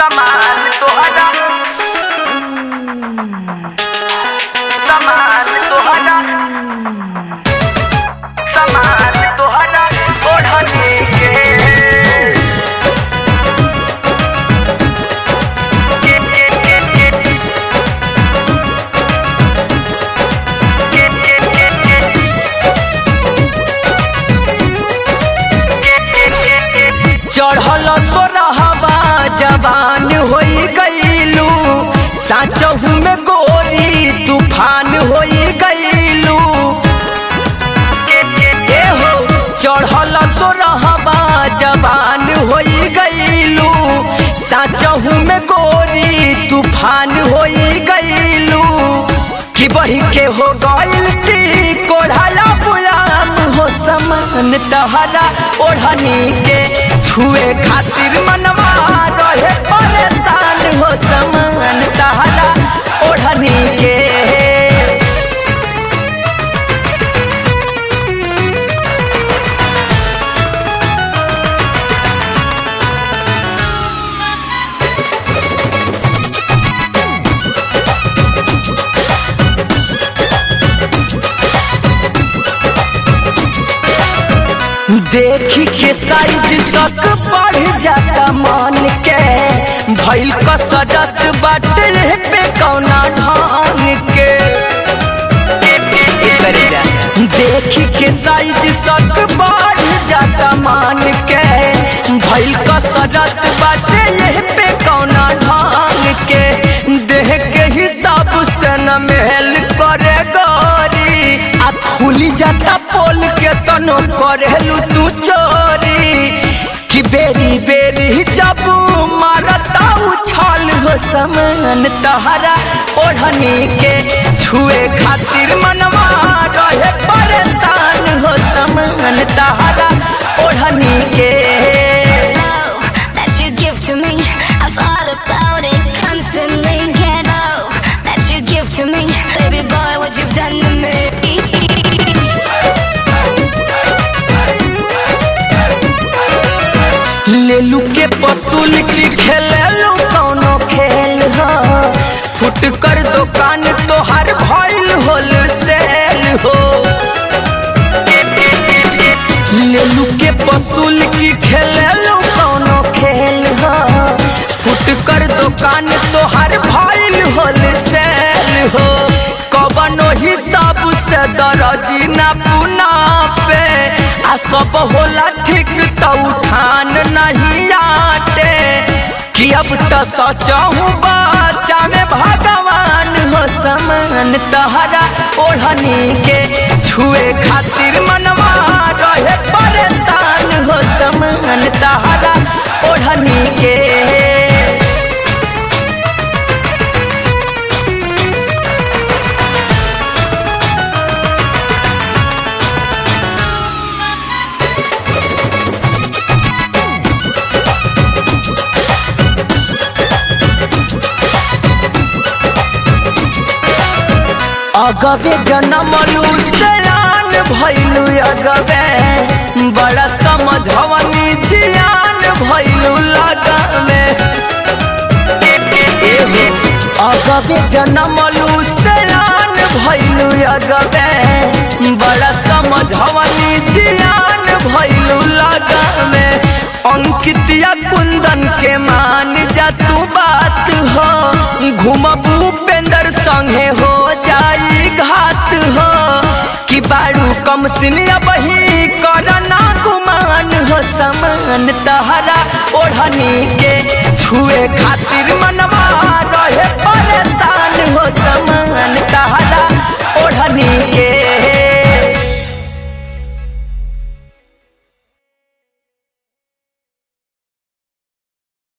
समान तोहरा समान तोहरा समान तोहरा ओढ़ने के के के के के के के के के चढ़ल सोरहवा जवान होई गईलू साचहू में गोरी तूफान होई गईलू ए हो चढ़ल सोरहवा जवान होई गईलू साचहू में गोरी तूफान होई गईलू कि बढ़ी के हो गईल टी कोढ़ाला बुयाम हो समान तहरा ओढ़नी के छुए खातिर मनवा रहे परेशान हो समान तहरा ओढ़नी के देखी के साइज सक बढ़ जाता मन के भइल कसरत बाटे पे कौना ढंग के देखी के साइज सक बढ़ जाता मन के भइल कसरत बाटे ये पे कौना ढंग के देह के हिसाब से न महल करे गोरी आ खुली जाता पोल के तनो करेलू तू चोरी कि बेरी बेरी जब मारता उछाल हो समान तहरा ओढ़नी के छुए खातिर मनवा रहे परेशान हो समान तहरा ओढ़नी के love that you give to me. I thought about it constantly. Can't know that you give to me, baby boy. What you've done to me. लेलू के पसूल की खेलेलू कौनो खेल हो फुट कर दुकान तोहार भइल होल सेल हो लेलू के पसूल की खेलेलू कौनो खेल हो फुट कर दुकान तोहार भइल होल सेल हो कवनो हिसाब से दरजी ना पुना पे आ सब होला ठीक त उठान नहीं आटे कि अब त सचहू बच्चा में भगवान हो समान तहरा ओढ़नी के छुए खातिर मनवा रहे परेशान हो समान तहरा ओढ़नी के अगबे जनमलू सयान भैलू अगबे बड़ा समझवनी जियान भैलू लगमे एहो अगबे जनमलू सयान भैलू अगबे बड़ा समझवनी जियान भैलू लगमे अंकितिया कुंदन के मान जा तू बात हो घुमबू पेंदर संगे हो जाई घात हो कि बारू कम सिनिया बही करना गुमान हो समान तहरा ओढ़नी के छुए खातिर मनवा